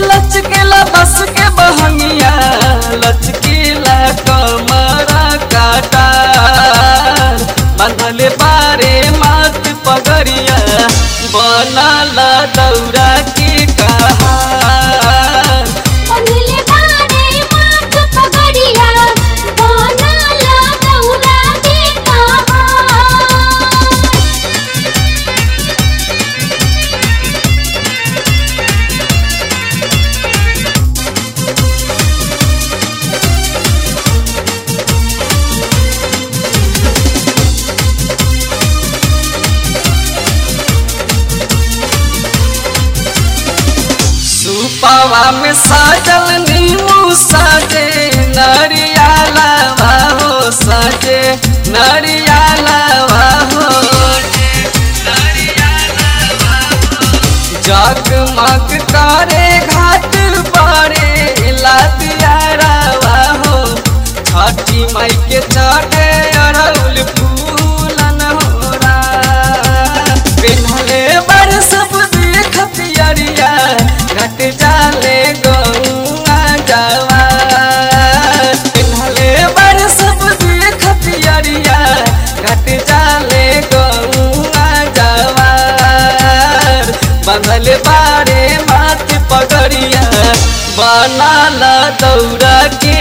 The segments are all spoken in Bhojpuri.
लचकेला बस के बहंगिया लचकेला कमरा काटा बंधले बारे मात पगड़िया बनला दौरा के कहा पगले बारे माथ पगड़िया बनला दौरा के कहा सुपवा में साजल नीमू साजे नरियाला हो साजे नरियाला हो जगमग करे घाट परे लातियारा हो छठी माई के चढ़े अड़ौल फूलन होरा पिन्हले बर सब देख पियरिया घट जाले गौआ जावा पिन्हले बर सब देख पियरिया घट जाले गौआ जावा बंधल बारे माथ पगड़िया बनाला दौरा के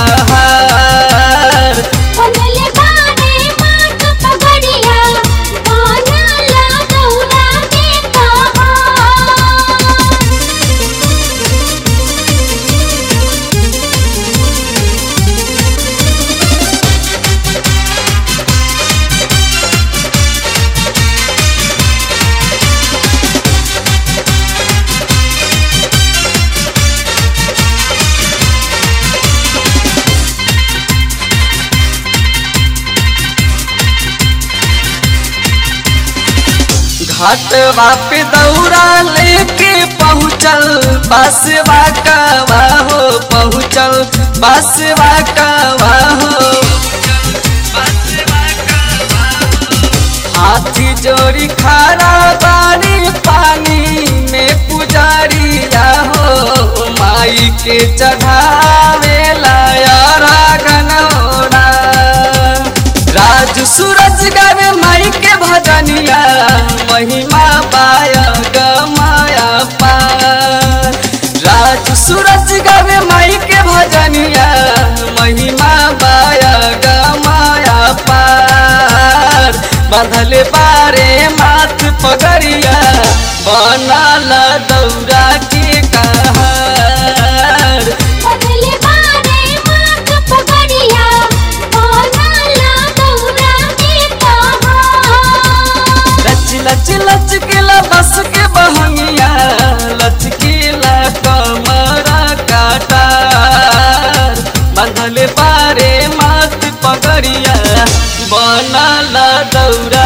कहार पगले बारे माथ पगड़िया बनला दौरा के कहा घाटवा पे दौरा लेके पहुँचल बसवा कवा हो पहुँचल बसवा कवा हो हाथी जोड़ी खारा बारी पानी में पुजारिया हो माई के चढ़ावे लाया गनौरा राज सूरज गावे माई के भजनिया महिमा पाया गमाया पार राज सूरज गावे माई के भजनिया महिमा पाया गमाया पार बांधले बारे माथ पगड़िया बनाला दौरा के कहार पगले बारे माथ पगड़िया बनला दौरा के कहा लच लच लचकेला बस के बहंगिया लचकेला कमरा काटा बंधले बारे माथ पगड़िया बनाला दौरा